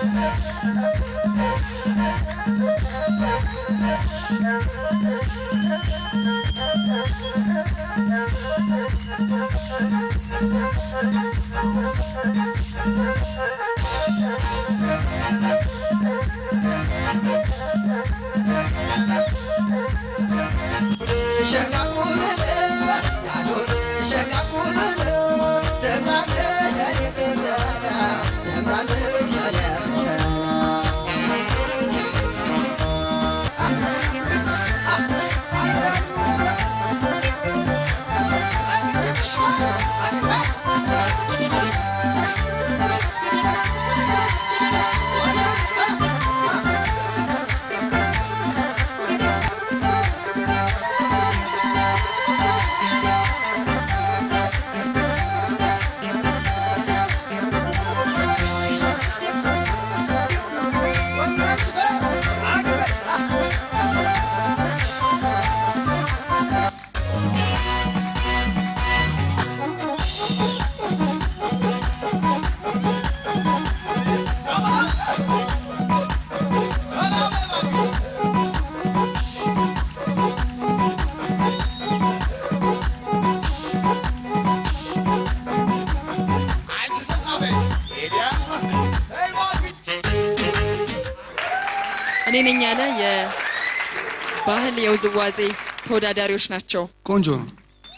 እኔ ነኝ ያለ የባህል የውዝዋዜ ተወዳዳሪዎች ናቸው። ቆንጆ ነው።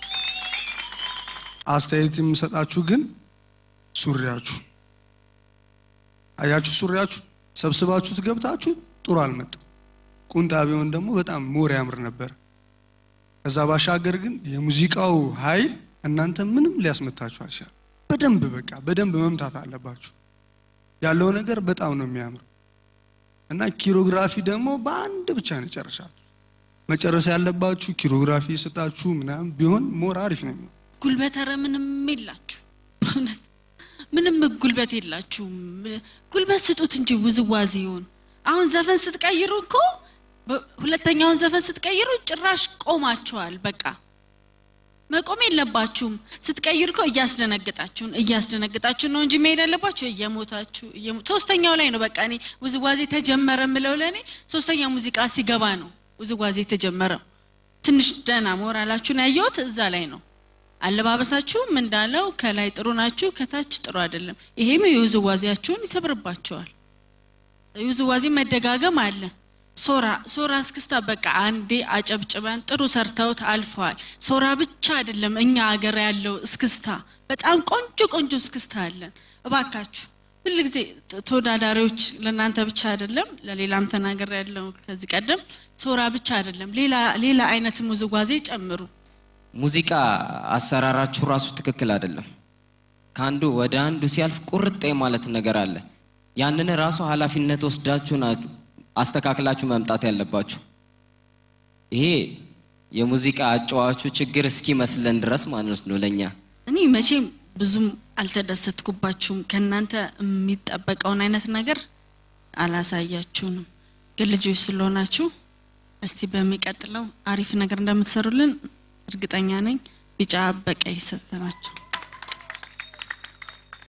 አስተያየት የምሰጣችሁ ግን ሱሪያችሁ አያችሁ፣ ሱሪያችሁ ሰብስባችሁት ገብታችሁ ጥሩ አልመጣም። ቁንጣ ቢሆን ደግሞ በጣም ሞር ያምር ነበር። ከዛ ባሻገር ግን የሙዚቃው ኃይል እናንተ ምንም ሊያስመታችሁ አልቻለም። በደንብ በቃ በደንብ መምታት አለባችሁ። ያለው ነገር በጣም ነው የሚያምር እና ኪሮግራፊ ደግሞ በአንድ ብቻ ነው የጨረሳችሁ። መጨረስ ያለባችሁ ኪሮግራፊ የሰጣችሁ ምናምን ቢሆን ሞር አሪፍ ነው የሚሆን። ጉልበት ኧረ ምንም የላችሁ በእውነት ምንም ጉልበት የላችሁም። ጉልበት ስጡት እንጂ ውዝዋዜውን። አሁን ዘፈን ስትቀይሩ እኮ በ- ሁለተኛውን ዘፈን ስትቀይሩ ጭራሽ ቆማችኋል። በቃ መቆም የለባችሁም። ስትቀይሩ እኮ እያስደነግጣችሁን እያስደነግጣችሁን ነው እንጂ መሄድ ያለባችሁ እየሞታችሁ እየሞ- ሶስተኛው ላይ ነው። በቃ እኔ ውዝዋዜ ተጀመረ ምለው ለእኔ ሶስተኛው ሙዚቃ ሲገባ ነው ውዝዋዜ ተጀመረው። ትንሽ ደህና ሞራላችሁን ያየሁት እዛ ላይ ነው። አለባበሳችሁም እንዳለው ከላይ ጥሩ ናችሁ፣ ከታች ጥሩ አይደለም። ይሄም የውዝዋዜያችሁን ይሰብርባቸዋል። የውዝዋዜ መደጋገም አለ። ሶራ ሶራ እስክስታ በቃ አንዴ አጨብጭበን ጥሩ ሰርተውት አልፈዋል። ሶራ ብቻ አይደለም እኛ ሀገር ያለው እስክስታ በጣም ቆንጆ ቆንጆ እስክስታ አለን። እባካችሁ ሁልጊዜ ተ- ተወዳዳሪዎች ለእናንተ ብቻ አይደለም ለሌላም ተናገር ያለው ከዚህ ቀደም ሶራ ብቻ አይደለም ሌላ ሌላ አይነትም ውዝዋዜ ጨምሩ። ሙዚቃ አሰራራችሁ ራሱ ትክክል አይደለም። ከአንዱ ወደ አንዱ ሲያልፍ ቁርጥ ማለት ነገር አለ። ያንን ራሱ ኃላፊነት ወስዳችሁ ናችሁ አስተካክላችሁ መምጣት ያለባችሁ። ይሄ የሙዚቃ አጫዋቹ ችግር እስኪመስለን ድረስ ማለት ነው ለእኛ እኔ መቼም ብዙም አልተደሰትኩባችሁም። ከእናንተ የሚጠበቀውን አይነት ነገር አላሳያችሁንም። ግን ልጆች ስለሆናችሁ እስቲ በሚቀጥለው አሪፍ ነገር እንደምትሰሩልን እርግጠኛ ነኝ። ቢጫ በቀይ ሰጥተናቸው